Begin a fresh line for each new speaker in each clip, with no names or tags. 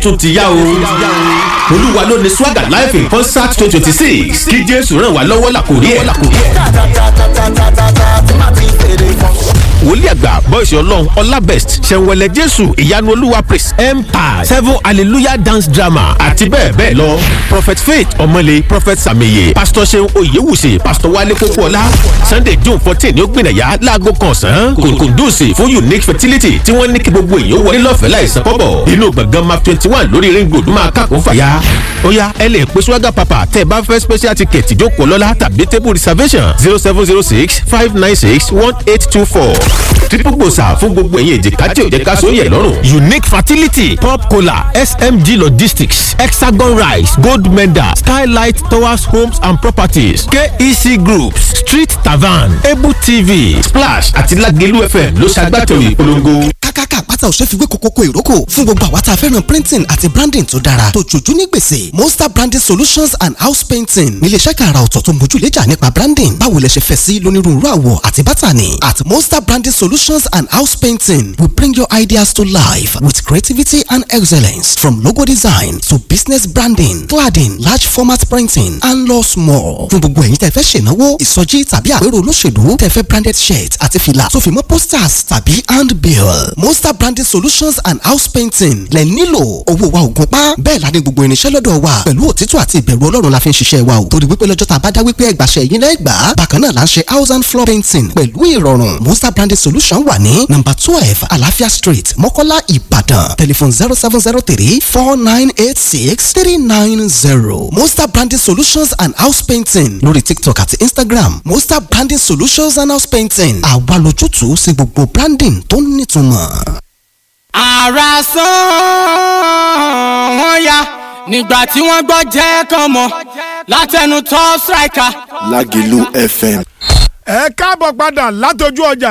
tún ti yá o. olúwa ló ní swagger live in concert twenty twenty six kí jésù ràn wá lọ́wọ́ làkòrí ẹ̀. wòlíì àgbà bọ́ìsì ọlọ́run ọlábẹ́st ṣẹ̀wẹ̀lẹ̀ jésù ìyanu olúwa praise empire seven hallelujah dance drama àti bẹ́ẹ̀ bẹ́ẹ̀ lọ prophet faith ọmọlé prophet sàmìyẹ pastor seun oyewusi pastor wale kókóọlá sunday june fourteen ní ó gbìnàyà láago kan ọ̀sán kòkòndùsì fún unique fertility tí wọ́n ní kí gbogbo èèyàn wọlé lọ́fẹ̀ẹ́ láìsan kọ́bọ̀ inú gbọ̀ngàn map twenty one lórí ring road máa kàkó fàyà ó yá ẹ lè pe swaga papa tẹ́ ẹ bá fẹ́ special ticket ìjókòó lọ́la tàbí table reservation zero seven zero six five nine six one eight two four triple gbòòsà fún gbogbo ẹ̀yìn èjìká tí ò jẹ́ ká sóyè lọ́rùn. unique fertility pop cola smg logistics hexagon rice gold medal skylight towers homes and properties kec groups street tavern able tv splash àti lagelu fm ló ṣàgbàtẹ̀wé ìpolongo.
kákàkà pátá òṣè fi wé kókókó ìrókò fún gbogbo àwa tá a fẹ́ràn printing àti branding tó dára tó jòjú ní gbèsè monster branding solutions and house painting níléeṣẹ́ kàrà ọ̀tọ̀ tó mójúlẹ́jà nípa branding báwo lẹ ṣe fẹ́ sí lónírúurú àwọ̀ àti bátànì at monster branding solutions and house painting we bring your ideas to life with creativity and excellence from logo design to business branding cladding large format printing and lots more fún gbogbo ẹ̀yin tẹ́ fẹ́ ṣènáwó ìsọjí tàbí àpérò olóṣèlú tẹ́ fẹ́ branded shirt àti fìlà tó fi mọ́ posters tàbí handbill monster branding solutions and house painting lẹ nílò owó wa ò gún pa bẹ́ẹ̀ la ní gbogbo irinṣẹ́ lọ́dọ̀ wa pẹ̀lú òtítọ́ àti ìbẹ̀rù ọlọ́run la fi ń ṣiṣẹ́ wa o torí wípé lọ́jọ́ tá a bá dá wípé ẹgbàṣẹ yín náà gbà á bákan náà la ń ṣe house and floor painting pẹ̀lú ìrọ̀rùn monster branding solution wà ní number twelve alafia street mọ́kọ́lá ìbàdàn telephone zero seven zero three four nine eight six three nine zero monster branding solutions and house painting lórí tiktok àti instagram monster branding solutions and house painting àwa lójútùú sí gbogbo branding tó nítumọ̀.
ara sán wọn ya nígbà tí wọ́n gbọ́ jẹ́ kàn mọ́ látẹnu top striker.
Lágìlú FM.
ẹ káàbọ̀ padà látọjú ọjà.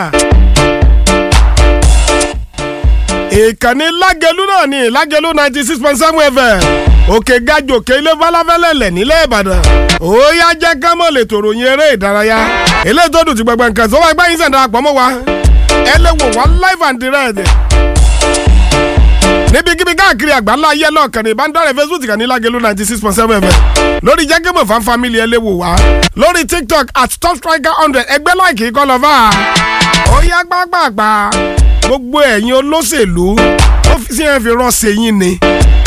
ìkànnì lágẹ̀lú náà ní lágẹ̀lú ninety six point seven fm òkè gajò òkè ilé falafẹ́lẹ́lẹ̀ nílẹ̀ ìbàdàn ó yá jẹ́ ká mọ̀ lè tòrò yin eré ìdárayá eléyìí tó dùn ti gbẹgbẹ nǹkan tó wá ẹgbẹ́ yín sẹ̀dá àpọ̀ mọ́ wa ẹ lè wò wá live and direct níbikíbi káàkiri àgbáńlá ayé lọ́ọ̀kan ní ìbánidọ́rẹ̀ facebook kan ní lágẹ̀lú ninety six point seven fm lórí jẹ́gẹ́mọ̀ fan family ẹ lè wò wá lórí tiktok at top striker hundred ẹgbẹ́ láìkì kọ́ lọ́fà ó yá gbàgbàgbà gbogbo ẹ̀yin olóṣèlú ó fi sí ẹ̀ fi rán sẹ́yìn ni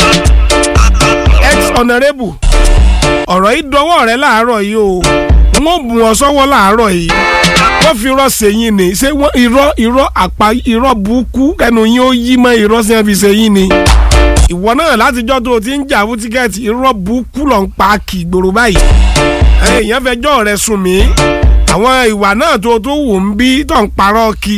ex honourable ọ̀rọ̀ yìí dọwọ́ rẹ láàárọ̀ yìí o wọ́n bù wọ́n sọ́wọ́ láàárọ̀ yìí wọ́n fi rán sẹ́yìn ni ṣé wọ́n irọ́ irọ́ àpá irọ́ burúkú ẹnu yín ó yí mọ́ irọ́ sí ẹ̀ fi sẹ́yìn ni ìwọ náà látijọ́ tó o ti ń jà fún tíkẹ́ẹ̀tì irọ́ burúkú lọ́n pa kì í gbòòrò báyìí èèyàn fẹjọ́ rẹ sùn mí àwọn ìwà náà tó tó wù ń bí tó ń parọ́ kí.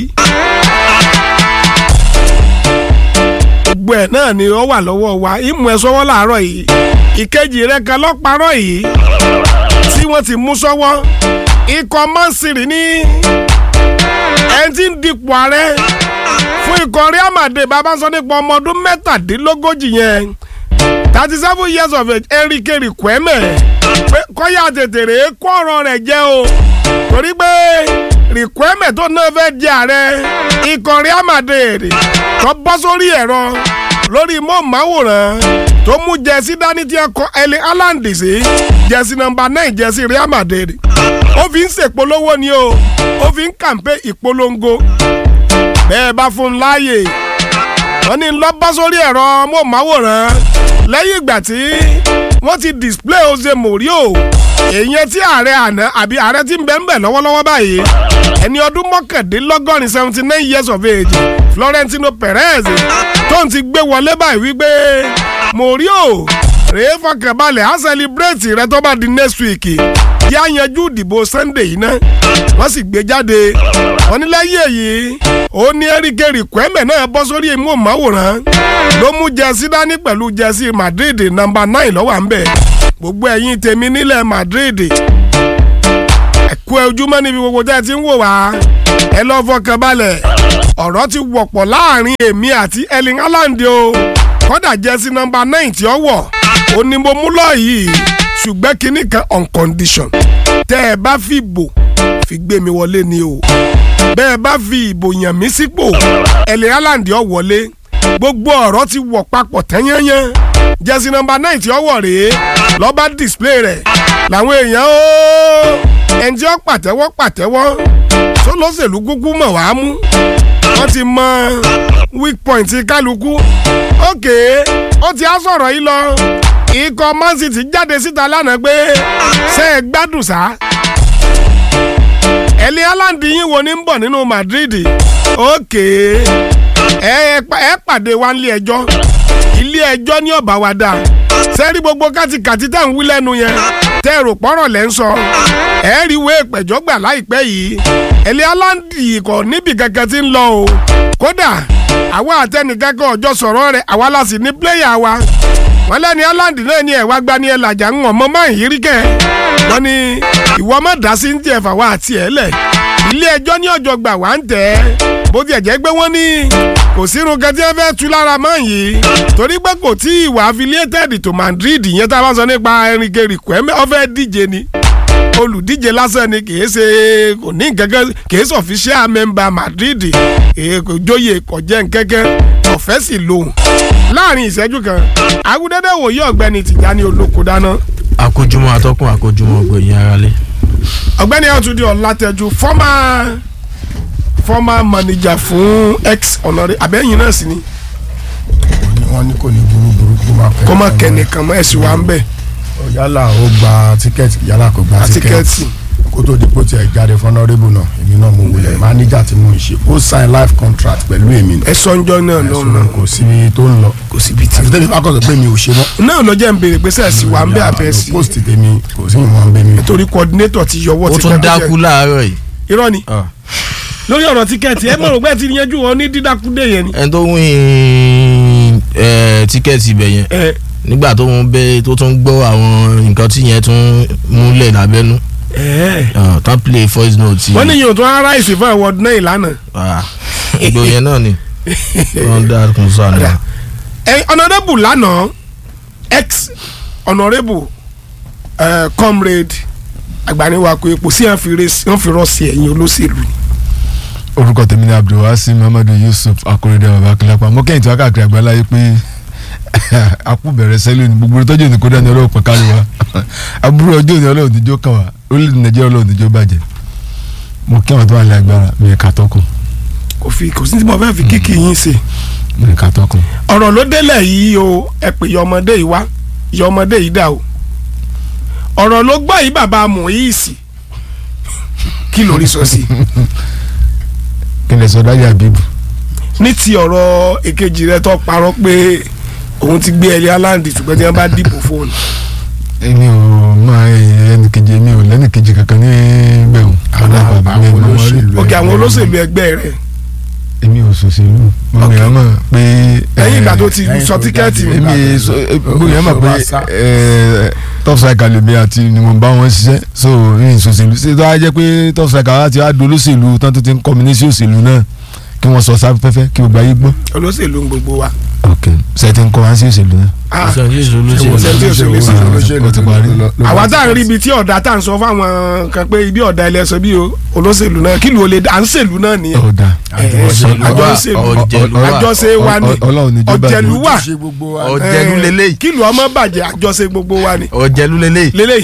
gbogbo ẹ̀ náà ni ó wà lọ́wọ́ wa ìmú ẹ sọ́wọ́ làárọ̀ yìí ìkejì rẹ kan lọ́parọ́ yìí tí wọ́n ti mú sọ́wọ́ ikọ̀ mọ́sìrì ní ẹni tí ń dipò ààrẹ fún ikọ̀ Real Madrid bàbá sọ nípa ọmọ ọdún mẹ́tàdínlógójì yẹn thirty seven years of age Enrique Riquelme pé kọ́yà tètè rèé kó ọ̀rọ̀ rẹ̀ jẹ́ o torí pé Riquelme tó náà fẹ́ jẹ ààrẹ ikọ̀ Real Madrid tó bọ́ sórí ẹ̀rọ lórí mọ́ọ̀máwòrán tó mú jẹ́sí dání tí ẹ kọ ẹlẹ́ Haaland sí jẹ́sí nọ́mbà nine jẹ́sí Real Madrid ó fi ń ṣèpolówó ni o ó fi ń kàǹpé ìpolongo bẹ́ẹ̀ bá fún un láàyè wọ́n ní lọ bọ́ sórí ẹ̀rọ mọ́ọ̀máwòrán lẹ́yìn ìgbà tí wọ́n ti display Jose Mourinho èèyàn tí ààrẹ àná àbí ààrẹ tí ń bẹ ń bẹ lọ́wọ́lọ́wọ́ báyìí ẹni ọdún mọ́kàndínlọ́gọ́rin seventy nine years of age Florentino Perez tó ń ti gbé wọlé báyìí wípé Mourinho rèé fọkànbalẹ̀ á celebrate rẹ tó bá di next week yí á yanjú ìdìbò Sunday yìí náà wọ́n sì gbé jáde wọ́n ní lẹ́yìn èyí ó ní Enrique Riquelme náà bọ́ sórí ìmúhùnmáwòrán ló mú jẹ́sí dání pẹ̀lú jẹ́sí Madrid nọ́mbà nine lọ́wọ́ à ń bẹ̀ gbogbo ẹ̀yin tèmi nílẹ̀ Madrid ẹ̀kú ojúmọ́ níbi gbogbo tẹ́ ẹ ti ń wò wá ẹ lọ́ fọkàn balẹ̀ ọ̀rọ̀ ti wọ̀pọ̀ láàrin èmi àti Erling Haaland o kọ́dà jẹ́sí nọ́mbà nine tí ó wọ̀ ó ní mo mú lọ yìí ṣùgbọ́n kinní kan on condition tẹ́ ẹ bá fi ìbò fi gbé mi wọlé ni o bẹ́ẹ̀ bá fi ìbò yàn mí sípò Erling Haaland ó wọlé gbogbo ọ̀rọ̀ ti wọ̀ papọ̀ tẹ́yẹ́yẹ́ jẹ́sí nọmba náà tí ó wọ̀ rèé lọ́ba display rẹ̀ làwọn èèyàn ó ẹni tí ó pàtẹ́wọ́ pàtẹ́wọ́ tó lọ́sẹ̀lú gúgú mọ̀ wá mú wọ́n ti mọ weak point kálukú ókè ó ti á sọ̀rọ̀ yìí lọ ikọ̀ man city jáde síta lánàá pé ṣé ẹ gbádùn sá ẹ̀lẹ́ haaland yín wo ní ń bọ̀ nínú madrid ókè ẹ ẹ pàdé wa nílé ẹjọ́ ilé ẹjọ́ ní ọ̀bà wa dáa sẹ́rí gbogbo kátìkàtì tẹ̀ ń wí lẹ́nu yẹn tẹ́ èrò pọ́rọ̀ lẹ́ ń sọ ẹ rí ìwé ìpẹ̀jọ́ gbà láìpẹ́ yìí ẹ̀lẹ́ haaland kò níbi kankan tí ń lọ o kódà àwa àtẹnìkankan ọjọ́ sọ̀rọ̀ rẹ̀ àwa la sì ní pléyà wa wọ́n lẹ́ni haaland náà ní ẹ̀wá gbani ẹ̀ làjà ń wọ̀n mọ́ máa ń yírí kẹ́ wọ́n ní ìwọ má dá sí ní tiẹ̀ fàwa àti ẹ̀ lẹ̀ ilé ẹjọ́ ní ọjọ́ gbà wá ń tẹ̀ ẹ́ bó tiẹ̀ jẹ́ pé wọ́n ní kò sírun kan tí wọ́n fẹ́ tu lára mọ́ yìí torí pé kò tí ìwà affiliated to Madrid yẹn tá a bá sọ nípa Enrique Riquelme ó fẹ́ díje ni olùdíje lásán ni kì í ṣe kò ní nǹkankan kì í ṣe official member Madrid kò jóye kò jẹ́ nkẹ́kẹ́ ọ̀fẹ́ sì lòun láàrin ìṣẹ́jú kan agudẹ́dẹ́ wòye ọ̀gbẹ́ni Tìjání Olóko dáná.
àkójúmọ́ atọ́kùn àkójúmọ́ gbẹ̀yìn aráalé.
ọ̀gbẹ́ni Ọ̀túndé Ọlátẹ́jú former former manager fún ex ọ̀nàrẹ́ abẹ́yìn náà sì ni
wọ́n ní kò ní burú burú kó máa kẹ́
kó má kẹ́nìkan mọ́ ẹ̀sìn wa ń bẹ̀
yálà ó gba tíkẹ́ẹ̀tì yálà kò gba
tíkẹ́ẹ̀tì
tíkẹ́ẹ̀tì kó tó di pé ó tiẹ̀ jáde fọ́nọ́rẹ́bù náà èmi náà mo wulẹ̀ máníjà tí mo ń ṣe ó sign life contract pẹ̀lú èmi náà
ẹ̀sọ́ ńjọ́ náà
ẹ̀sùn
lọ́nà
náà kò síbi tó ń lọ
kò síbi tí.
àti tẹ́mi bá kọ̀ sọ pé mi ò ṣe mọ́.
náà ló jẹ́ ń béèrè pé sẹ́ẹ̀sì wa ń bẹ̀ abẹ́ sí
post tèmi kò sí ìwọ̀n bẹ́ẹ̀ mi.
torí coordinator ti yọwọ́
ó
ti
tún dákú láàárọ̀ yìí.
irọ́ ni
Ah.
lórí ọ̀rọ̀ tíkẹ́ẹ̀tì ẹ mọ̀rọ̀ pé ti yanjú wọn ní dídákúdé yẹn ni.
ẹni tó win eh, tíkẹ́ẹ̀tì ibẹ̀ yẹn
ẹ
nígbà tó ń bẹ tó tún gbọ́ àwọn nǹkan tí yẹn tún múlẹ̀ lábẹ́nú
ẹ
Ah, tán play voice note.
wọ́n ní yóò tún ara ìsìn fún award náà ìlànà.
Ah, ìgbò yẹn náà ni wọ́n dá kún sọ àná.
ẹ honourable lánàá ex honourable ẹ comrade agbaniwako epo sí wọn fi rọ sí ẹ̀yìn olóṣèlú ni.
orúkọ tèmi ni abdulwasi muhammadu yusuf akorede babakilapa mo kẹ́yìn tí wọ́n káàkiri àgbáláyé pé akú bẹ̀rẹ̀ sẹ́lẹ̀ ní gbogbo tọ́jú òní kódà ní ọlọ́run pọ̀ kárí wa àbúrò ọjọ́ òní ọlọ́run níjó kàn wá orílẹ̀-èdè nàìjíríà ọlọ́run níjó bàjẹ́ mo kí àwọn tó wà ní agbára mi ẹ̀ka tọkùn
kò fi kò sí tí mo fẹ́ fi kíkì yín ṣe.
mi ẹ̀ka tọkùn.
ọ̀rọ̀ ló délẹ̀ yìí o ẹ pè yọ ọmọdé yìí wá yọ ọmọdé yìí dà o ọ̀rọ̀ ló gbọ́ yìí bàbá Muíìsì kí lórí sọ sí
kí lè sọ dájú àbíbù
ní ti ọ̀rọ̀ èkejì rẹ tó parọ́ pé òun ti gbé ẹlẹ́ aláǹdì ṣùgbọ́n tí wọ́n bá dìbò fóònù
èmi ò máa ẹnì kejì mi ò lẹ́nì kejì kankan ní bẹ̀rù
Àwọn- àwọn olóṣèlú
òkè àwọn olóṣèlú ẹgbẹ́ rẹ
èmi ò sòṣèlú mo
Ok.
mìíràn mọ̀ pé
lẹ́yìn ìgbà tó ti
lẹ́yìn
sọ
tó
tíkẹ́ẹ̀tì
jáde.
èmi so gbogbo yẹn mọ̀
Tó bá sá.
pé top striker lèmi àti ni mo bá wọn ṣiṣẹ́ so ní ìṣòṣèlú ṣé tó wá jẹ́ pé top striker láti wá do olóṣèlú tán tó ti ń kọ́ mi ní sí òṣèlú náà kí wọ́n sọ sáfẹ́fẹ́ kí gbogbo ayé gbọ́.
olóṣèlú ń gbogbo wa.
ok ṣe ti ń kọ́ wá sí òṣèlú náà.
Ah,
ìṣèjì
Ṣé
olóṣèlú.
tí òṣèlú sí
ó ti parí.
àwa tá à ń rí ibi tí ọ̀dà tá à ń sọ fáwọn kan pé ibi ọ̀dà ẹlẹ́sọ bí o olóṣèlú náà kí ló lè à ń ṣèlú náà nìyẹn.
ọ̀dà
Àjọṣèlú
àjọ
wa.
ọ̀jẹ̀lú wa
àjọṣe wa ni
ọlọ́run ní jọba
ọ̀jẹ̀lú wà
ṣe gbogbo wa
ọ̀jẹ̀lú
Eh,
lélẹ́yìí
kí ló ọmọ bàjẹ́ àjọṣe gbogbo wa ni.
ọ̀jẹ̀lú lélẹ́yìí.
lélẹ́yìí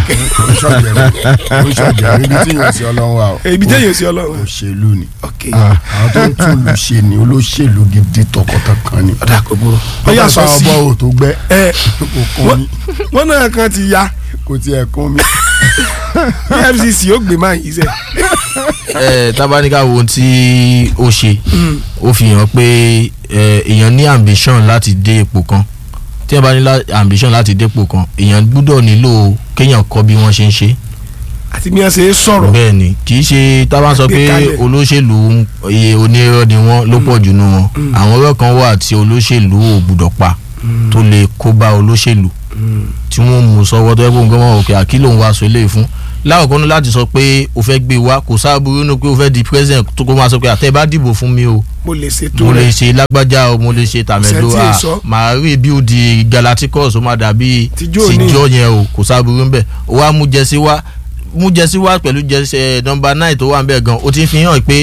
oṣooṣù ibi tí yóò sí ọlọ́run wa o
ibi tẹ́ yóò sí ọlọ́run.
òṣèlú ni
ok
àwọn tó ń tún lù ṣe ni olóṣèlú gidi tọkọtọkan ni.
ọ̀dà kò burú. ó yà sọ sí
ọbọ̀ ò tó gbẹ́
ẹ
kò kún mi
wọ́n náà kan ti ya
kò tiẹ̀ kún mi.
efcc ó gbé máa yìí sẹ́.
ẹ tábánikà wo ohun tí ó ṣe ó fi hàn pé ẹ, èèyàn ní ambition láti dé ipò kan tí ẹ bá ní lá- ambition láti dé ipò kan èèyàn gbúdọ̀ nílò kéèyàn kọ́ bí wọ́n ṣe ń ṣe
àti bí wọ́n ṣe é sọ̀rọ̀
bẹ́ẹ̀ ni kì í ṣe tábà sọ pé
Àgbékalẹ̀.
olóṣèlú iye onírọ́ ni wọ́n ló pọ̀ jù nù wọn àwọn ọ̀rọ̀ kan wà tí olóṣèlú ò gbúdọ̀ pa tó lè kó bá olóṣèlú tí wọ́n mú sọ́wọ́ tó yẹ kó nǹkan wọn òkè àkìlò ń wá aṣọ eléyìí fún láwùjọ ní láti sọ pé o fẹ́ gbé wa kò sáàbùrú nínú pé o fẹ́ di president tó kó máa sọ pé àtẹ bá dìbò fún mi o
mo lè ṣètò
mo lè
rẹ̀
ṣe lágbájá o mo lè ṣe tàmẹ́dó
Kò sẹ́ni tí ì
a
sọ.
màá rí bí o di galacticos o máa dàbí
Tijó ní.
tijó yẹn o kò sáàbùrú ńbẹ o wa mú jẹsí wá mú jẹsí wá pẹ̀lú jẹsí ẹ nọmba nine tó wà ńbẹ gan o ti fi hàn pé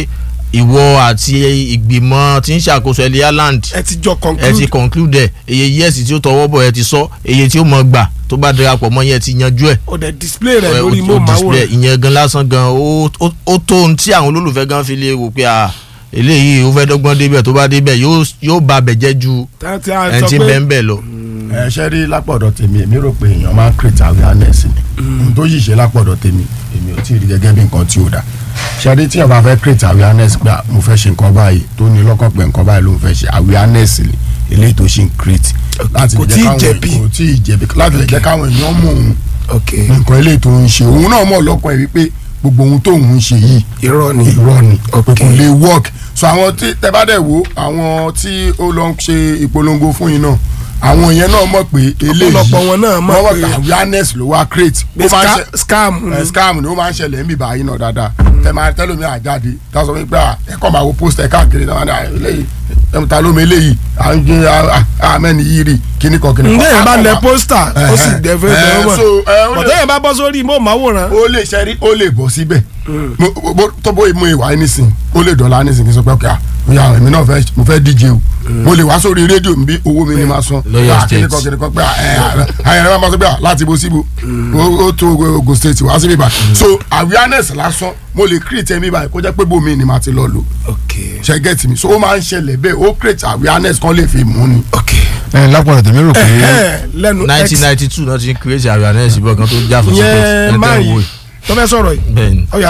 ìwọ àti ìgbìmọ̀ tí ń ṣàkóso ẹlẹ́ Ireland
ẹ ti jọ
ẹ ti
conclude
conclude ẹ iye yẹ́sì tí ó tọwọ́ bọ̀ ẹ ti sọ iye tí ó mọ̀ gbà tó bá darapọ̀ mọ́ yẹn ti yanjú ẹ̀
o dẹ̀ display rẹ̀
ẹ,
lórí
ó- ó
móhùnmáwòrán
display ìyẹn gan lásán gan ó ó- ó tó ohun tí àwọn olólùfẹ́ gan fi lè wò pé à eléyìí ó fẹ́ dọ́gbọ́n débẹ̀ tó bá débẹ̀ yóò yóò ba bẹ̀jẹ́ ju
Tá- tí a
ẹni
sọ
tí
pé
bẹ́ẹ̀ ń bẹ̀ lọ.
ẹ ṣe rí lápọ̀dọ̀ tèmi èmi rò pé èèyàn máa ń create awareness ni ohun tó yìí ṣe lápọ̀dọ̀ tèmi èmi ò tí ì rí gẹ́gẹ́ bí nǹkan tí ò dá ṣe rí tí èèyàn bá fẹ́ create awareness pé ah, mo fẹ́ ṣe nǹkan báyìí tó ní lọ́kàn pé nǹkan báyìí ló ń fẹ́ ṣe awareness ni eléyìí tó ṣe ń create láti
Kò
lè
tíì
jẹ́ káwọn
jẹ̀bi.
kò tí ì jẹ̀bi láti lè jẹ́ káwọn èèyàn mọ̀ òun
ok
nǹkan eléyìí tó ń ṣe òun náà mọ̀ lọ́kàn ẹ̀ wípé gbogbo ohun tóun ń ṣe yìí
irọ́ ni
irọ́ ni pé
Ok.
kò lè work so àwọn tí tẹ bá dẹ̀ wo àwọn tí ó lọ ń ṣe ìpolongo fún yín náà àwọn yẹn náà mọ̀ pé eléyìí
Ọ̀pọ̀lọpọ̀ wọn náà mọ̀
wọ́n
pé-
awareness ló wá create
Pé
ó máa ń
ska-
ṣe
scam ni.
ẹ, scam ni ó máa ń ṣẹlẹ̀ níbi báyìí náà dáadáa tẹ máa tẹ́lómi àjáde tá a sọ wípé à, ẹ kọ́ máa wo post ẹ̀ káàkiri náà ní à, eléyìí ẹ̀ ta ló mi eléyìí à ń gbé àmẹ́ni yìí rí kíní kan kíní kan.
ǹjẹ́ yẹn bá
Á kọ̀
lẹ
máa-
pósítà ó sì
Ẹ̀hẹ́.
dẹ́fẹ́
Ẹ̀,
dẹ́wọ́
so, ẹ, ó lè-
bọ̀dọ̀ yẹn bá bọ́ sórí móhùnmáwòrán
ó lè ṣẹ́rí ó lè bọ̀ síbẹ̀ Mo- mo- tó bó mú ìwà yín nísìn ó lè dọ̀la nísìn kí n sọ pé ọkẹ́ àyà èmi náà fẹ́ mo fẹ́ díje o mo lè wá sórí rédíò mi bí owó mi ni máa san
Lọ́yọ̀
Ah,
State.
kíni kan kíni kan pé àyà máa sọ pé à, láti bo síbo ó ó tó Ogun State wá síbí báyìí so awareness lásán mo lè create ẹ̀mí báyìí kó jẹ́ pé bómi ni màá ti lọ lò
ok
ṣe get mi so ó máa ń ṣẹlẹ̀ bẹ́ẹ̀ ó create awareness kan lè fi mú ni.
ok
ẹ lápọ̀lọ̀ tèmi rò pé
Ẹ̀hẹ́, lẹ́nu x
nineteen ninety two náà ti ń create awareness ìbọn kan tó já fún
yẹn máa yìí tó fẹ́ sọ̀rọ̀ yìí
bẹ́ẹ̀ ni
ọ̀ya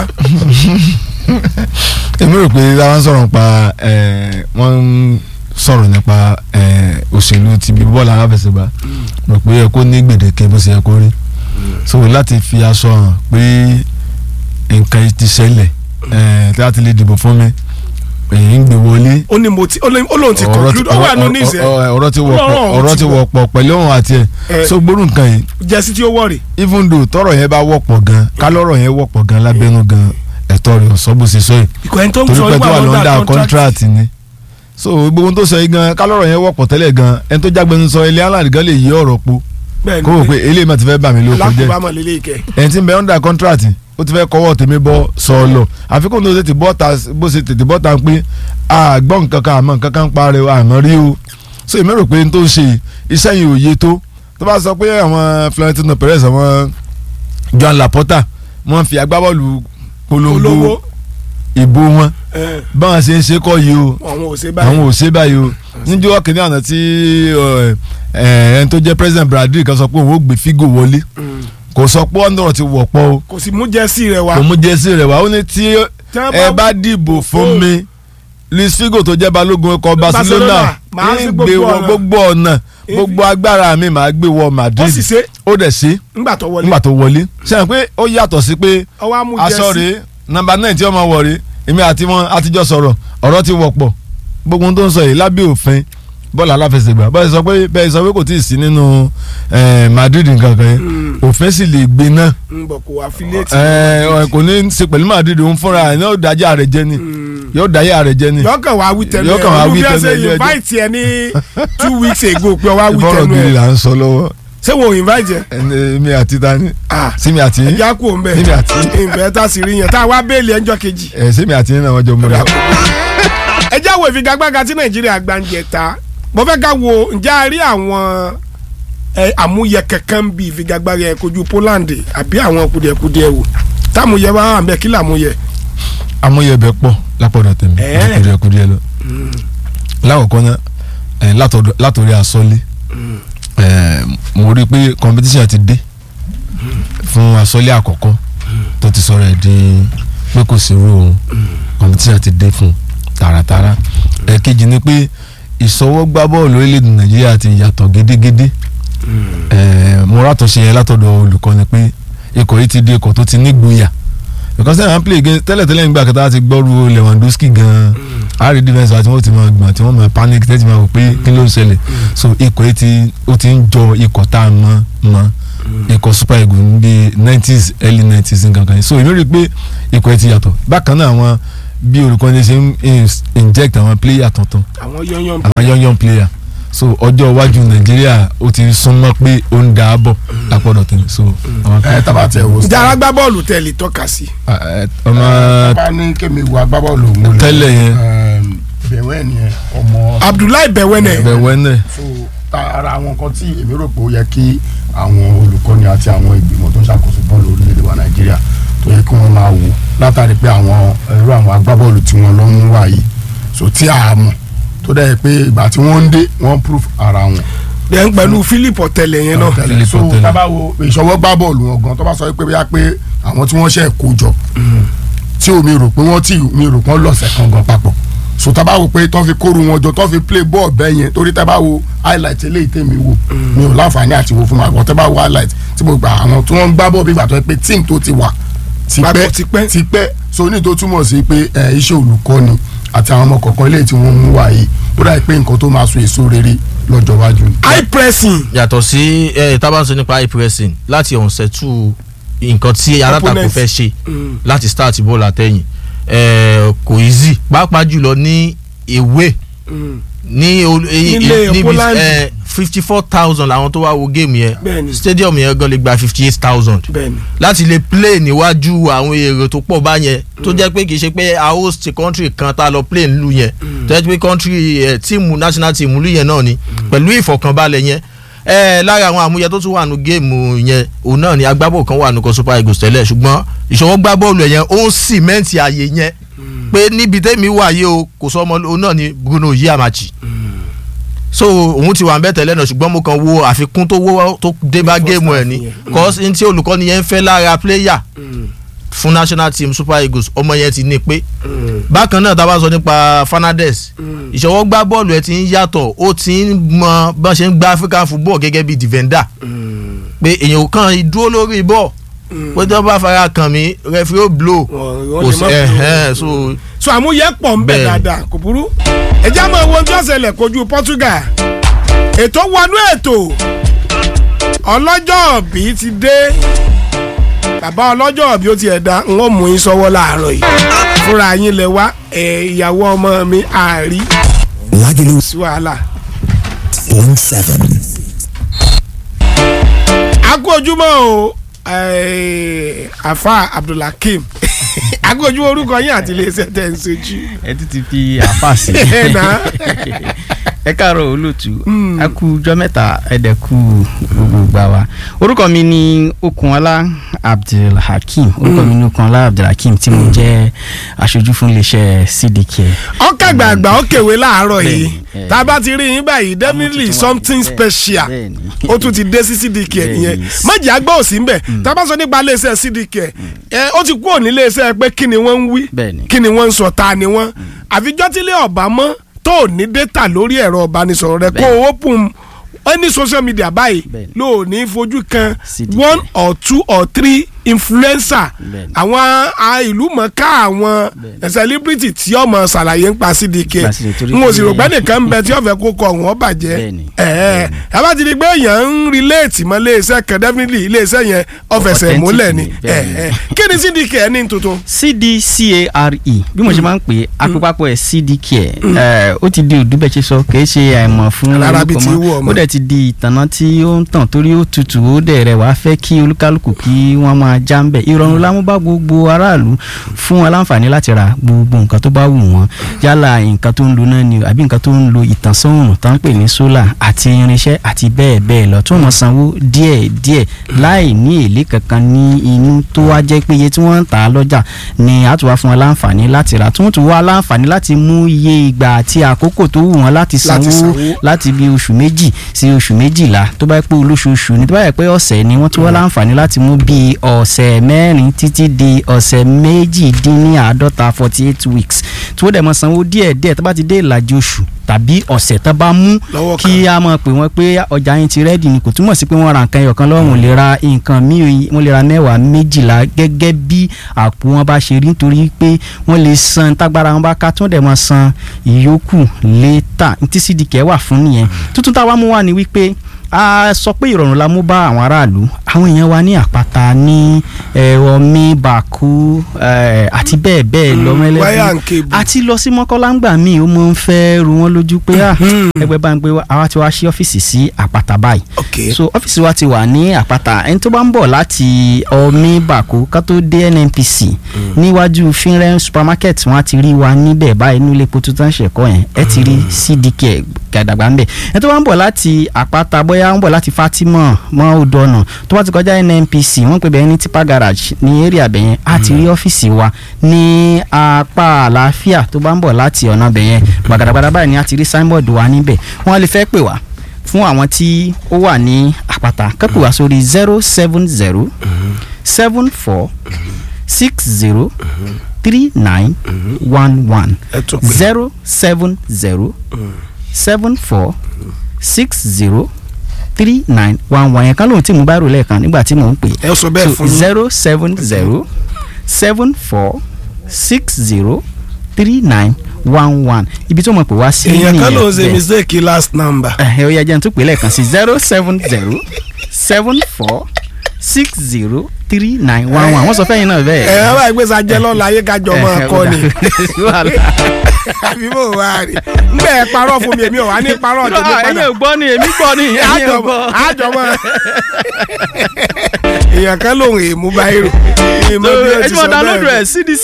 èmi rò pé táwọn sọ̀rọ̀ nípa ẹ̀, wọ́n ń sọ̀rọ̀ nípa ẹ̀, òṣèlú ti bí bọ́ọ̀lù aláfẹsẹ̀gbá rò pé ẹ kó ní gbèdéke bó ṣe yẹ kó rí so láti fi aṣọ hàn pé nǹkan yìí ti ṣẹlẹ̀ ẹ̀, tí a ti lè dìbò fún mi èyí ń gbé wọlé
ó ní mo ti ó lóun- ó lóun ti conclude ó wà nínú ìṣe
ọ̀rọ̀- ọ̀rọ̀ ti wọ̀pọ̀
Ọlọ́run
ọ̀rọ̀
ti
ti
wọ̀.
wọ̀pọ̀ pẹ̀lú òun àti ẹ̀
Eh.
so gbórùn nǹkan yìí
jẹ́sí tí ó wọ̀rì
even though tọrọ yẹn bá wọ̀pọ̀ gan kálọ́rọ̀ yẹn wọ̀pọ̀ gan lábẹ́nú gan ẹ̀tọ́ rẹ̀ ọ̀sọ́ bó ṣe sọ yìí
ìkọ̀ ẹni tó ń
torí
sọ
pé tó wà
nígbà
lọ́ndà
lọ́ndà contract
contract ni so gbogbo ohun tó sọ yìí gan kálọ́rọ̀ yẹn wọ̀pọ̀ tẹ́lẹ̀ gan ẹni tó jágbẹ́nu sọ ilé aláàdì gan lè yí ọ̀rọ̀ po
bẹ́ẹ̀
kó o pé eléyìí má ti fẹ́ bà mí lóko jẹ́
lákùbámọ̀ lélẹ̀ ìkẹ́
ẹni tí ń bẹ under contract ó ti fẹ́ kọ́wọ́ tèmi bọ́ sọ ọ lọ àfikún tó tètè bọ́ ta bó ṣe tètè bọ́ ta pé àgbọ̀ nǹkan kan àmọ́ nǹkan kan ń parẹ́ o àmọ́ rí o so èmi rò pé n tó ń ṣe iṣẹ́ yìí ò yé tó tó bá sọ pé àwọn Florentino Perez àwọn Joan Laporta wọ́n fi agbábọ́ọ̀lù polongo
olówó
ìbò wọn
ẹ̀,
báwọn ṣe ń ṣe kọ́ yìí o
àwọn ò ṣe báyìí
àwọn ò ṣe báyìí o níjọ́ kìnìún àná tí ẹ, ẹ, ẹni tó jẹ́ president Brazil kan sọ pé òun ó gbé Figo wọlé kò sọ pé ọ̀nà ti wọ̀pọ̀ o
kò sì mú jẹ́sí rẹ̀ wá
kò mú jẹ́sí rẹ̀ wá ó ní tí
Tí wọ́n
ẹ
bá
bá dìbò fún mi Luis Figo tó jẹ́ balógun ọkọ̀
Barcelona,
Barcelona
màá sí
ń
gbogbo
gbé wọ
ọ̀nà.
gbogbo ọ̀nà gbogbo agbára mi màá gbé wọ
ó
Madrid
sì ṣe
ó dẹ̀ ṣe
ńgbà tó wọlé
nígbà tó wọlé sẹ́yìn pé ó yàtọ̀ sí pé
ọwọ́ á mú
aṣọ
jẹ́sí
rèé nọ́mbà náà tí ọmọ wọ̀ rèé èmi àti wọn àtijọ́ sọ̀rọ̀ ọ̀rọ̀ ti wọ̀pọ̀ gbogbo ohun tó ń sọ yìí lábẹ́ òfin bọ́ọ̀lù aláfẹsẹ̀gbá bọ́ọ̀lù sọ pé bẹ́ẹ̀ sọ pé kò tí ì sí nínú eh, Madrid nǹkan kan yẹn òfin sì lè gbé náà
ń bọ̀ kó affiliate
Eh, kò ní í ṣe pẹ̀lú Madrid òun fúnra ẹ̀ yóò dájà rẹ̀ jẹ́ ni yóò dájà rẹ̀ jẹ́ ni
yọkàn wá wí tẹnu
Yọkàn wá wí
olùbí
tẹnu
ẹsẹ
ẹjọ́ ẹjọ́.
invite ẹ ní two weeks ago pé wá wí
bọ́ọ̀rọ̀
tẹnu
gidi
ẹ
là ń sọ lọ́wọ́
ṣé wọn ò invite ẹ
ẹni mi àti tani
ah
sími àti yín
ẹja kú òun bẹ
Níbi àti-
ìbẹ tá a sì rí yẹn tá a wá béèlì ẹjọ́ kejì
ẹ sími àti yín náà wọ́n jọ múra.
ẹjẹ́ wo ìfigagbága tí nàìjíríà gbàǹjẹ ta mo fẹ́ ká wo ǹjẹ́ a rí àwọn ẹ, àmúyẹ kankan bí ìfigagbága yẹn kojú Poland àbí àwọn kùdìẹ̀kùdìẹ̀ wò táàmúyẹ bá wà ń bẹ kí làmúyẹ.
amúyẹ̀bẹ̀ pọ̀ lápọ̀dọ̀ tèmi
Ẹ̀.
kùdìẹ̀kùdìẹ̀ lọ. lákọ̀ọ́kọ́ náà ẹ̀, látọ̀dọ̀- látòrí asọ́lé ẹ̀, mo rí i pé competition ti dé fún asọ́lé àkọ́kọ́ tó ti sọ̀rọ̀ ẹ̀ di pé kò sí irú òun competition ti dé fún un tààràtààrà ẹ̀kejì ni pé ìsọwọ́gbá bọ́ọ̀lù orílẹ̀-èdè nàìjíríà ti yàtọ̀ gédégédé ẹ̀, mo rátọ̀ṣe yẹn látọ̀dọ̀ olùkọ́ni pé ikọ̀ yìí ti di ikọ̀ tó ti nígboyà because ẹ̀ máa ń play against tẹ́lẹ̀tẹ́lẹ̀ nígbà kẹta ti gbọ́rú Lewandowski gan-an àárí defence àti wọ́n ti máa gbọ̀n tí wọ́n máa panic tẹ́tí máa wò pé kí ló ń ṣẹlẹ̀ so ikọ̀ yìí ti ó ti ń jọ ikọ̀ tá a mọ̀ mọ̀ ikọ̀ super eagles ní bíi nineties early nineties nǹkan kan yìí so èmi rí i pé ikọ̀ yìí ti yàtọ̀ bákan náà àwọn bí olùkọ́ni ṣe ń ins- inject àwọn player tuntun
àwọn yọ̀nyọ̀n
àwọn young young player so ọjọ́ iwájú nàìjíríà ó ti súnmọ́ pé ó ń da á bọ̀ lápọ̀dọ̀ tẹ̀lé so àwọn
ẹ tábà tẹ wo
ìjà agbábọ́ọ̀lù tẹ̀lé tọ́ka sí.
ẹ, ọmọ
tábà ní kémi wo agbábọ́ọ̀lù mo lè
Tẹ́lẹ̀ yẹn.
bẹ̀wẹ̀ ni ẹ ọmọ
abdullahi bẹ̀wẹ̀nẹ̀
bẹ̀wẹ́nẹ̀
so ta- ara àwọn nǹkan tí èmi rò pé ó yẹ kí àwọn olùkọ́ni àti àwọn ìgbìmọ̀ tó ń ṣàkóso bọ́ọ̀lù orílẹ̀-èdè wa nàìjíríà tó yẹ kí wọ́n máa wò látàrí pé àwọn irú àwọn agbábọ́ọ̀lù tí wọ́n lọ ń wà yìí so tí a mọ̀ tó dẹ̀ pé ìgbà tí wọ́n ń dé wọ́n proof ara wọn
dẹ̀ ń pẹ̀lú philip ọ̀tẹ̀lẹ̀ yẹn náà.
tẹ́lẹ̀
Philip
so
Otele.
tábà wo ìṣọwọ́ gbá bọ́ọ̀lù wọn gan tó bá sọ pé bóyá pé àwọn tí wọ́n ṣe kó jọ tí omi rò pé wọ́n tí mi rò pé wọ́n lọ̀sẹ̀ kan gan papọ̀ so tábà wo pé tó fi kóru wọn jọ tó fi play ball bẹ́ẹ̀ yẹn torí tábà wo highlight eléyìí tèmi wò mi ò láǹfààní àti wo fún wa àwọn tábà wo highlight tí mo gbà àwọn tí wọ́n ń gbá bọ́ọ̀ bí gbà tó yẹ pé team tó ti wà
Papọ̀ tipẹ́.
tipẹ́ so ní tó túmọ̀ sí pé ẹ, iṣẹ́ olùkọ́ni àti àwọn ọmọ kọ̀ọ̀kan eléyìí tí wọ́n mú wá yìí ó dà pé nǹkan tó máa so èso rere lọ́jọ́ iwájú ni.
high pressing
yàtọ̀ sí ẹ tábàṣọ nípa high pressing láti ọ̀nsẹ̀tù nǹkan tí alátakò
Opponent.
fẹ́ ṣe láti start ball àtẹ̀yìn ẹ, kò easy pàápàá jùlọ ní ewé ní ol- e-
Nílé
e- níbi
Poland.
fifty four thousand làwọn tó wá wo géèmù yẹn
Bẹ́ẹ̀ni.
stadium yẹn gan lè gba fifty eight thousand
bẹ́ẹ̀ni
láti lè play níwájú àwọn èrò tó pọ̀ báyẹn tó jẹ́ pé kì í ṣe pé a host country kan tá a lọ play nílùú yẹn tó jẹ́ pé country ẹ̀ tíìmù national team nílùú yẹn náà ni pẹ̀lú ìfọ̀kànbalẹ̀ yẹn ẹ lára àwọn àmúyẹ tó tún wà nù géèmù yẹn òun náà ni agbábọ̀ kan wà nù kan super eagles tẹ́lẹ̀ ṣùgbọ́n ìṣọwọ́ gbá bọ́ọ̀lù ẹ̀ yẹn ó ń sìmẹ́ǹtì ààyè yẹn pé níbi tẹ́mi wà yìí o kò sọ ọmọ òun náà ni bruno yiamachi so òun ti wà ń bẹ́ tẹ́lẹ̀ náà ṣùgbọ́n mo kàn wo àfikún tó wó tó dé bá géèmù ẹ̀ ni cause n tí olùkọ́ni yẹn ń fẹ́ lára player fún national team super eagles ọmọ yẹn ti ní pé bákan náà tá a bá sọ nípa fernandez ìṣọwọ́ gbá bọ́ọ̀lù ẹ̀ ti ń yàtọ̀ ó ti ń mọ bọ́n ṣe ń gba african football gẹ́gẹ́ bí defender pé èèyàn kan dúró lórí bọ́ọ̀ pé tí wọ́n bá fara kàn mí referee ó blow
wọ́n
kò
lè
sí
má
ẹ̀hẹ́n so
so àmúyẹ pọ̀ ń bẹ̀
Bẹ́ẹ̀ni.
dáadáa kò burú ẹjẹ́ àmọ́ ohun tí ó ṣẹlẹ̀ kojú Portugal ètò wọnú ètò ọlọ́jọ́ bí ti dé bàbá ọlọ́jọ́ bí ó ti ẹ̀dá ń wọ́n mú yín sọ́wọ́ láàárọ̀ yìí fúnra yín lẹ wá ẹ̀ ìyàwó ọmọ mi àárí
Lagelu
sí wàhálà.
point seven.
a kú ojúmọ́ o eh, afa abdulhakeem a kú ojúmọ́ orúkọ yín àti iléeṣẹ́ tẹ̀ ń sojú.
ẹ tún ti fi àpá sí
Ẹ nà.
ẹ káàárọ̀ olóòtú a kú ọjọ́ mẹ́ta ẹdẹ kú gbogbo gbà wá orúkọ mi ni okunola abdulhakeem orúkọ mi ni okunola abdulhakeem tí mo jẹ́ aṣojú fún iléeṣẹ́ cdk.
ọkà gbàgbà ó kèwé láàárọ̀ yìí
Bẹ́ẹ̀ni, eh.
tá a bá ti rí yín báyìí definitely
tuntun wà.
something
Bẹ́ẹ̀-
special
bẹ́ẹ̀ni.
ó tún ti dé sí cdk
Bẹ́ẹ̀ni.
nìyẹn májì àgbà òsì ń bẹ̀ tá a bá sọ nípa iléeṣẹ́ cdk ẹ ó ti kúrò ní iléeṣẹ́ pé kí ni wọ́n ń wí
Bẹ́ẹ̀ni.
kí ni wọ́n ń sọ ta ni wọ́n àfijọ́ tí ilé ọ̀bá mọ́ tó ò ní data lórí ẹ̀rọ ìbánisọ̀rọ̀ rẹ kó
Bẹ́ẹ̀ni.
o open any social media báyìí
Bẹ́ẹ̀ni.
ló ò ní fojú kan
CDK.
one or two or three influencer
Bẹ́ẹ̀ni.
àwọn a- ìlú mọ̀ọ́ká àwọn
Bẹ́ẹ̀ni.
celebrity tí ọmọ ṣàlàyé ń pa cdk
Nípa CDK, torí
n ò sì
pé-
rò pé nìkan ń bẹ tí ọ̀fẹ́ kó kọ ọ̀hún ọ̀bàjẹ́
Bẹ́ẹ̀ni.
ẹ̀ẹ́ yàrá ti di pé èèyàn ń relate mọ́ iléeṣẹ́ kan definitely iléeṣẹ́ yẹn ọ̀fẹ̀sẹ̀
Authentic
múlẹ̀ ni
ni, bẹ́ẹ̀ni.
ẹ̀ẹ́ kí ni cdk ní tuntun.
cdcare bí mo ṣe máa ń pè é apapọ̀ ẹ̀ cdk ẹ̀ ó ti di òdúbẹ̀ ṣe sọ kì í ṣe àìmọ̀ fún
Alára bíi
orúkọ
ti
mọ́.
wú ọmọ.
ó dẹ̀ ti di ìtànà tí ó ń tàn torí ó tutù ó dẹ̀ rẹ̀ wá fẹ́ kí olúkálùkù kí wọ́n máa já ń bẹ̀ ìrọ̀rùn lámú bá gbogbo aráàlú fún wọn láǹfààní láti ra gbogbo nǹkan tó bá wù wọ́n yálà nǹkan tó ń lo náà ni o àbí nǹkan tó ń lo ìtànsán òòrùn tó ń pè ní sólà àti irinṣẹ́ àti bẹ́ẹ̀ bẹ́ẹ̀ lọ tí wọ́n mọ̀ sanwó díẹ̀ díẹ̀ láì ní èlé kankan ní inú tó wá jẹ́ pé iye tí wọ́n ń tà á lọ́jà ni a tún wá fún wọn láǹfààní láti rà tí wọ́n tún wá láǹfààní láti mú iye ìgbà àti àkókò tó wù wọ́n láti sanwó
sanwó.
láti bí oṣù méjì sí oṣù méjìlá tó bá yẹ pé olóṣooṣù ni tó bá yẹ pé ọ̀sẹ̀ ni wọ́n tún wá láǹfààní láti mú bí ọ̀sẹ̀ mẹ́rin títí di ọ̀sẹ̀ méjìdínláàádọ́ta forty eight weeks tí wọ́n dẹ̀ mọ́ sanwó díẹ̀ díẹ̀ tó bá ti dé ìlàjì oṣù tàbí ọ̀sẹ̀ tó bá mú
Lọ́wọ́
kí a mọ̀ pé wọ́n pé ọjà yín ti rẹ́dì ni kò túmọ̀ sí pé wọ́n ra nǹkan ẹyọ̀kan lọ́rùn lè ra nǹkan míì wọ́n lè ra mẹ́wàá méjìlá gẹ́gẹ́ bí àpò wọn bá ṣe rí nítorí pé wọ́n lè san tágbára wọn bá ká tí wọ́n dẹ̀ mọ́ san ìyókù létà tí cdk wà fún nìyẹn tuntun táwa mú wá ni wípé a sọ pé ìrọ̀rùn la mú bá àwọn aráàlú àwọn èèyàn wa ní àpáta ní ọmí bàkú eh, àti bẹ́ẹ̀ bẹ́ẹ̀ lọ
wáyà ń
mẹ́lẹ́bí
kébù.
àti lọ sí mọ́kànlá ńgbà míì ó máa ń fẹ́ ru wọn lójú pé à ẹgbẹ́ bá ń gbé wa àwa ti wá sí ọ́fíìsì sí àpáta báyìí
ok
so ọ́fíìsì wa ti wà ní àpáta ẹni tó bá ń bọ̀ láti ọmí bàkú ká tó dé nnpc níwájú finren supermarket wọn á ti rí wa níbẹ̀ báyìí nílé epo tuntun ṣẹ̀kọ́ yẹn ẹ ti rí cdk gàdàgbà ńbẹ̀ ẹni tó bá ń bọ̀ láti àpáta bóyá ń bọ̀ láti fatima mọ́ odò ọ̀nà tó bá ti kọjá nnpc wọ́n pè bẹ́ẹ̀ ní tipa garage ní area bẹ̀yẹn á ti rí ọ́fíìsì wa ní apá àlàáfíà tó bá ń bọ̀ láti ọ̀nà bẹ̀yẹn gbàgàdàgbàdà báyìí ni á ti rí signboard wa níbẹ̀ wọ́n lè fẹ́ pè wá fún àwọn tí ó wà ní àpáta kẹ́pù wá sórí zero seven zero seven four six zero three nine one one
ẹ tún pè
zero seven zero seven four six zero three nine one one yẹn kan lóhun tí mo bá rò lẹ́ẹ̀kan nígbà tí mò ń pè
ẹ sọ bẹ́ẹ̀
so
fún yín
zero seven zero seven four six zero three nine one one ibi tó mọ̀ pé wá sí
èèyàn kan ló ń ṣe
bẹ́ẹ̀.
mistake last number
ẹ ó yẹ jẹ́ n tún pè lẹ́ẹ̀kan sí zero seven zero seven four six zero three nine one one wọ́n sọ fẹ́yìn náà bẹ́ẹ̀.
ẹ ẹ bá gbé sajẹ lọ́la ayé kájọ máa
Eh,
kọ́
ó
ni
dà.
àbí bò wá rí nbẹ ẹ parọ́ fún mi èmi ò wá ní parọ́ tèmi
Ah,
padà
ẹ̀yin ò gbọ́ ni èmi gbọ́ ni ẹ̀yin ò
àjọ
gbọ́.
àjọ mọ èèyàn kan lòun èèmú báyìí èèmọ bí ẹ
ẹ
ti
ti
sọ
mọ download
bẹ́ẹ̀
rẹ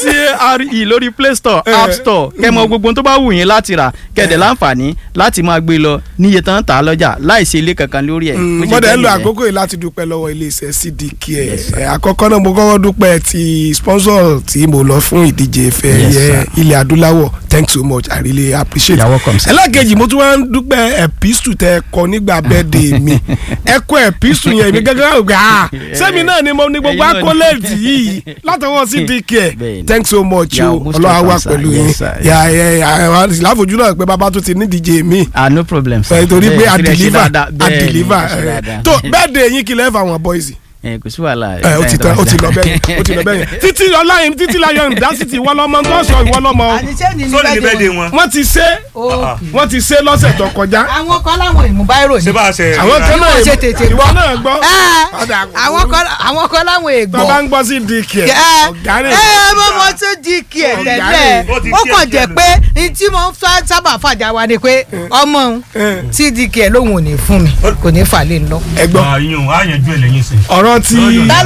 cdcare lórí play store
Eh.
app store kẹmọ gbogbo ohun tó bá wù yín láti rà kẹdẹ láǹfààní láti máa gbé lọ níye tán tà á lọ́jà láìsí ilé kankan lórí ẹ̀. bó ṣe
mo dẹ̀
jẹ́
ń lo
nìyẹn.
àkókò yìí láti dúpẹ́ lọ́wọ́ iléeṣẹ́ cdk ẹ̀ àkọ́kọ́ náà mo kọ́kọ́ dúpẹ́ ti sponsor tí mo lọ fún ìdíje ìfẹ́
Yes,
ẹ̀yẹ
sir.
ilẹ̀ adúláwọ̀ thanks so much i really appreciate
You're welcome, sir.
ẹlẹ́kejì mo tún wá ń dúpẹ́ ẹ̀písù tẹ ẹ kọ nígbà birthday mi ẹ kọ ẹ̀písù yẹn mi gẹ́gẹ́ gbà á sẹ́mi náà ni mo ní gbogbo
Ẹ̀yin náà ni.
akólẹ́ẹ̀tì yìí látọwọ́ cdk
Bẹ́ẹ̀ni.
thanks so much
You
o
are most
ọlọ́wà wà
welcome, sir.
pẹ̀lú
Yes,
yín
sir.
yà ẹ̀ ẹ̀ láfojú náà pé bàbá tó ti ní díje mi
ah no problem sir.
ẹ torí pé
Bẹ́ẹ̀,
a
kí lẹ ṣe
deliver
dáadáa.
a
Bẹ́ẹ̀ ni,
deliver
ẹ ṣe
ẹ.
dáadáa.
tó bẹ́ẹ̀ de yín kí lẹ́ fà wọn boys
ẹ kò sí wàhálà.
ẹ ó ti tán ó ti lọ bẹ́ẹ̀ ó ti lọ bẹ́ẹ̀ títí ọláyin títí láyọ̀ ìdásítì ìwọ lọ́mọ tó sọ ìwọ lọ́mọ o.
sóòlì ní bẹ́ẹ̀ de wọn.
wọ́n ti ṣe wọ́n ti ṣe lọ́sẹ̀ tó kọjá
àwọn kan láwọn ìmúbáírò ni.
ṣé bá a ṣe.
àwọn kan náà
Wọ́n ṣe tètè
ìwọ
gbọ́.
náà gbọ́
Ẹ́,
Ọ̀dà,
àwọn kan àwọn kan láwọn
tó bá
ègbò.
ń gbọ́ sí dk
ẹ
ọ̀gá rẹ̀
ẹ bó mo tún di kí ẹ
Ọ̀gá
tẹ́lẹ̀
rẹ̀.
Ó ti
ó
kí ẹ
kàn
kí ẹ
jẹ́
nù.
pé ní tí mo ń fẹ́ sábà fàjà wa ni pé ọmọ òun tí di kí ẹ lóhùn ò ní fún mi kò ní fà lé lọ.
ẹ gbọ́
àyùn àyànjú ẹ̀ lẹ́yìn sí.
ọ̀rọ̀ tí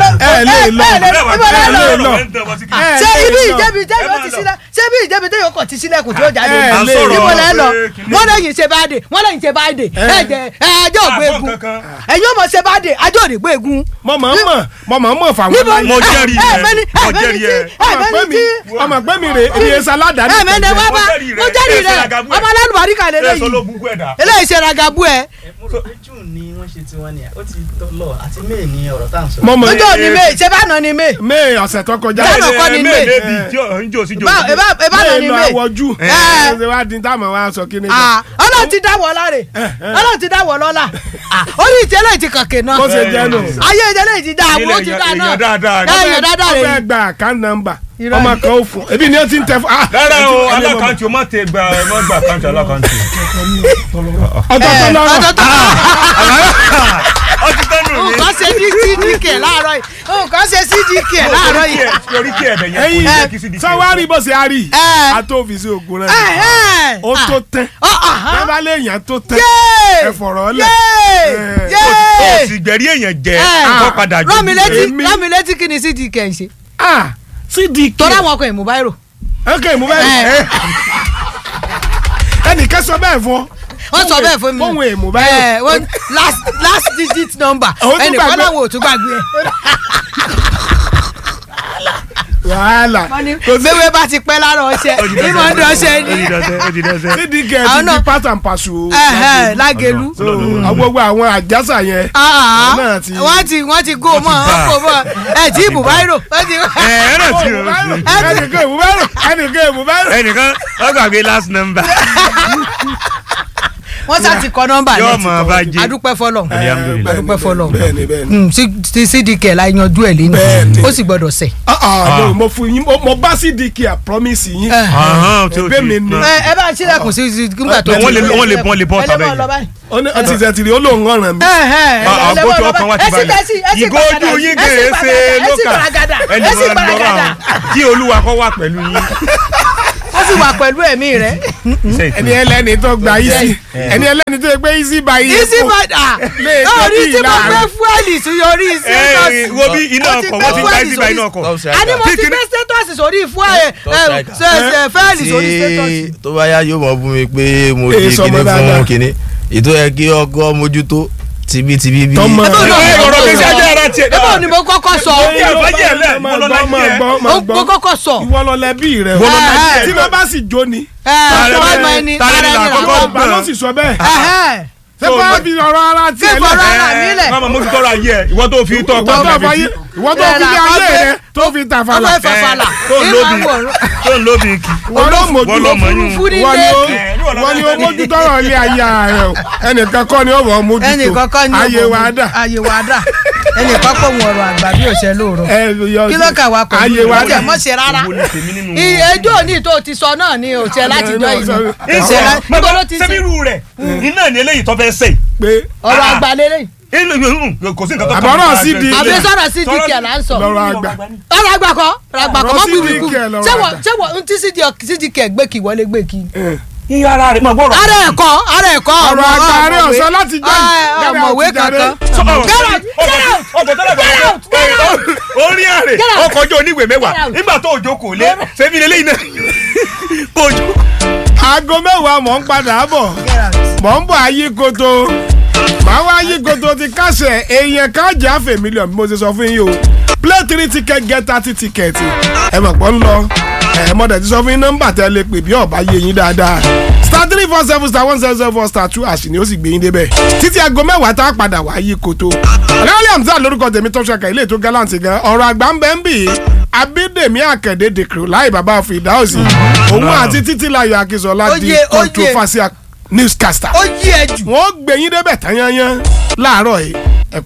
ẹ lè lọ
ẹ lè
ẹ lè lọ ẹ
ṣé
lè
ibi
lọ.
ìjẹ́bi ìjẹ́bi ó ti sílẹ̀ ṣé ibi ìjẹ́bi tó yẹ kó ti sílẹ̀ kò tí ó jáde
ẹ lè
níbo lẹ́ lọ
pé kìnìún-
wọ́n lẹ́yìn ṣe bá dé wọ́n lẹ́yìn ṣe bá dé ẹ jẹ ẹ ẹjọ́ ògbó
Àgbọ̀
egun
kankan.
ẹ̀yin ò mọ̀ ṣe bá dé ajọ́ òdìgbò egun.
mọ mọ mọ mọ mọ mọ fà wọn
níbo
láyé.
Mo jẹ́rìí
ẹ
ẹ,
mẹ́ni
mo
ẹ mẹ́ni
jẹ́rìí
tí
ẹ.
ẹ
ọmọ pẹ́
mẹ́ni
mi
tí
ọmọ pẹ́ mi rè é iye salada ní
ẹ mẹ́ni wá bá
jẹ́rìí rẹ̀,
mo jẹ́rìí
ẹ ṣe
rẹ̀
ragabu ẹ̀.
ọmọ alálùbárí kan lè
ẹ sọ
léyìí
ló gbogbo ẹ̀dá.
eléyìí ṣe ragabu ẹ
june ni wọ́n ṣe tiwọn ni ó ti lọ àti may ni ọ̀rọ̀ tá à ń sọ.
mọ mọ
lójó ni may ṣe bá nà ni may
may ọ̀sẹ̀ tó kọjá
Jálọ̀ kọ́ ni May.
méèbì tí ò ń jò sí jò.
Bá- ẹ bá- ẹ bá nà
may
ni
lọ
may
àwọjú
Ẹ.
ẹ ṣe wá di táwọn wá sọ kí ni.
Ah, ọlọ́run ti dáwọ́ láre ọlọ́run ti dáwọ́ lọ́la Ah, orí ìtẹ́lẹ̀ ti kànkè náà
bó ṣe jẹ́ nù.
ayé ìtẹ́lẹ̀ ti dáa
Ilẹ̀
ó ti dáa náà
èèyàn dáadáa ni.
ẹ èèyàn dáadáa
ó
rẹ̀
fẹ́ gba account number
Irọ́
ọmọ
ni.
kan ó fún ebi ni ó ti ń tẹ fún. ah,
rárá o
ẹni mọ̀-
alákàntì o má tẹ gba ẹ má gba àkáǹtì alákàntì.
ọ̀tọ̀ọ̀tọ̀ lọ́rọ̀
ọ̀tọ̀ọ̀tọ̀
ó ti tẹ́nu mi.
nǹkan ṣe ní cdk láàárọ̀ yìí nǹkan ṣe cdk láàárọ̀ yìí.
orí kí ẹ̀bẹ̀ yẹn
ẹyin
kò ní kí sí di.
sọwárì bó ṣe a rí
Ẹ.
àtòfìsì ògùn rẹ
Ẹ̀hẹ́n.
ó tó tán
Ah, ah, ah.
bẹ́ẹ̀ bá léèyàn tó tán
Yéè!
ẹ fọ̀rọ̀ lẹ̀
Yéè!
Ẹ.
Yéè!
o sì gbẹ̀rí èèyàn jẹ
Ẹ.
kó padà jù.
rán mi létí
Èmi.
rán mi létí kí ni cdk ń ṣe
ah cdk
torí àwọn ọkọ̀ ìmúbáírò
ok mú bẹ́ẹ̀
Ẹ.
ẹnìkan sọ bẹ́ẹ̀ fún ọ
wọ́n sọ bẹ́ẹ̀ fún mi
fóun èèmù báyìí
Ẹ, wọ́n- last last digit number
Àwọn tún
ẹnìkan
gbàgbé.
láwọn ò tún gbàgbé ẹ.
wàhálà
wọ́n ní bẹ́wẹ́ bá ti pẹ́ lára ọṣẹ ìmọ̀ ń dọ̀ṣẹ́ ni
cdk
Àwọn
ti
náà-
di part and parcel
Ẹ̀hẹ́n, lágẹ̀lú
so gbogbo àwọn àjàsà yẹn
Ah,
Àwọn náà ti-
wọ́n ti wọ́n ti gó mọ́
bá.
wọ́n kò mọ́ ẹ̀ tí ìmúbáírò wọ́n ti.
ẹ ẹ náà ti o
ẹnìkan èèmù bẹ́ẹ̀ rò ẹnìkan èèmù bẹ́ẹ̀ rò
ẹnìkan ó gbàgbé last number.
wọ́n sá ti kọ nọ́mbà
yóò
yẹn
mọ̀ bá jẹ́.
adúpẹ́ fọlọ́
Alhamdulillah.
adúpẹ́ fọlọ́
bẹ́ẹ̀ni bẹ́ẹ̀ni
Mm, sí- sí cdk la yanjú ẹ̀ lẹ́nu
Bẹ́ẹ̀ni.
ó sì gbọ́dọ̀ sẹ̀.
ah ah no mo fún yín mo- mo bá cdk à promise yín
Ahán, tí o
ẹgbẹ́
ti-
mi ni
ẹ ẹ bá ṣílẹ̀kùn sí sí nígbà tó
wọ́n lè wọ́n lè bọ́n lè bọ́n
ẹ lè
tàbí
mọ̀ lọ báyìí
ó ní ọtí ìṣẹ̀tìrì ó lóun ọ̀ràn mi.
àgbójú ọkàn wa ti balẹ̀ ìgò ojú yín kèrè ṣe lókà ẹnì kan lọ́rọ̀ àwọn kí olúwa kọ́ wà pẹ̀lú yín.
ó sì wà pẹ̀lú ẹ̀mí rẹ̀.
ẹni ẹlẹ́ni tó gba easy ẹni ẹlẹ́ni tó gbé easy by easy.
easy by ah
lè
orí
tẹ́tí
tí mo
láàrin.
gbé fúẹ́lì sí orí
ẹ wo bí iná ọkọ̀ wọ́n ti gba easy by iná ọkọ̀.
a ní mo ti gbé status sórí fúẹ́lì fẹ́ẹ̀lì sórí status.
tí tó bá yá yóò mọ̀ fún mi pé mo
Èè,
di
sọmọ
kíní
dáadáa.
fún kíní ètò yẹ kí ọkọ mójútó tibítibí bí.
Tọmọ.
Ẹ bá lọ-
ẹ ọ̀rọ̀ gbèsè ajé ara tiẹ̀.
Ebo ni mo kọ́kọ́ sọ.
Ní àbájẹ́ ẹ̀ lẹ̀, mo lọ láyé ẹ̀.
Mo mo kọ́kọ́ sọ.
ìwọ lọ lẹbi rẹ o
Mo lọ lẹbi ẹ̀.
tí wọn bá sì jó ni.
Ẹ ẹ ọmọ ẹni
Tààrẹ
ara
ni
ẹni
àkọ́kọ́
làwọn.
ọba ló sì sọ bẹ́ẹ̀.
Ẹhẹ́.
ṣé bá fi ọ̀rọ̀ ara tiẹ̀
Fífọ̀ ọ̀rọ̀ ara mi lẹ̀.
Mama mo ti tọrọ ayé ẹ ìwọ tó fi tọ́
ìwọ tó
tọ́
fayé ìwọ tó fi lé ayé rẹ tó fi tàfàlà.
Ọmọ ìfàfàlà.
tó ń lóbi
Ìmọ̀
tó ń lóbi kì.
wọ́n ló mójú
Wọ́n lọ mọ̀ yín.
òfurufú nílé.
wọ́n ni ó
Ẹ, níwọ̀n lọ
wọ́n ni ó
lẹ́yìn.
mójú tọrọ ilé ayé ara rẹ o ẹnìkan kọ́ ni ó wọ̀ ọ́ mójú
ẹnì
tó
kọ́kọ́ ní
ayé
ọmọ
wa
mi.
dà.
ayé wa dà ẹnì kọ́kọ́ mu ọ̀rọ̀ àgbà bí òṣè lóòrọ̀
ẹ yọ
kí ló kà wá pẹ̀lú
ayé wa
ìwádìí
dà.
ẹ̀ mọ́ ṣe rárá
Ìwo ni tèmi nínú wọn?
ẹjọ́ òní tó ti sọ náà ni òṣè láti jọ ìlú òṣè láti
Bàbá
níbo ló ti ṣe
sẹ́mírù rẹ̀ iná ni eléyìí tó fẹ́ sè.
pé
ọ̀rọ̀ àgbà lélẹ̀
kò sí nǹkan tó
Àbọ̀rọ̀ sí di-
àbí sọ̀rọ̀ sí dk là ń sọ
lọ́rọ̀ àgbà.
ọ̀rọ̀ àgbà kọ́ ọ̀rọ̀ àgbà kọ́
Ọ̀rọ̀
mọ́ bíbí
CDK
kú
lọ́rọ̀
ṣẹ́wọ̀
àgbà.
ṣẹ́wọ̀ ntí cdk gbé kí wọlé gbé kí.
iye ara rẹ̀ máa gbọ́rọ̀.
ara ẹ̀kọ́ ara ẹ̀kọ́
ọ̀rọ̀ àgbà rẹ ọ̀sán láti jẹ́
Ah, ọ̀mọ̀wé kankan. Get out! Get out! Get out! Get out!
orí àrè
Get out!
ọkọ̀ ojú oníwèé mẹ́wàá
Get out!
nígbà tó òjò kò lé sẹ́mi lélẹ́yìn náà òjò.
aago mẹ́wàá mọ̀ ń padà bọ̀ mọ̀ ń bọ̀ ayé koto màá wá ayé koto ti kásẹ̀ èèyàn káàjà àfẹ́ mílíọ̀nù bí mo ti sọ fún yín o play three ticket get thirty ticket ẹ mọ̀ pọ̀ ń lọ ẹ mọ̀dẹ̀ ti sọ fún yín nọ́mbà tẹ́ lè pè bí ọ̀bá yé yín dáadáa star three four seven star one seven seven four star two àṣì ni ó sì gbé yín débẹ̀ títí aago mẹ́wàá tá a padà wá ayé koto ọ̀lẹ́wọ̀lẹ́ àmì lórúkọ tèmi tó ṣàkà ilé ètò gallant gan ọ̀rọ̀ àgbà ń bẹ́ ń bì í abídèmí àkàndé dèkìrò láì bàbá fìdáòsì òun àti títílayọ̀ akínsọ̀lá di
Oyè, oyè.
controversial newscaster
ó yí ẹ jù.
wọ́n gbẹ̀yìn débẹ̀ tán yányán láàárọ̀ yìí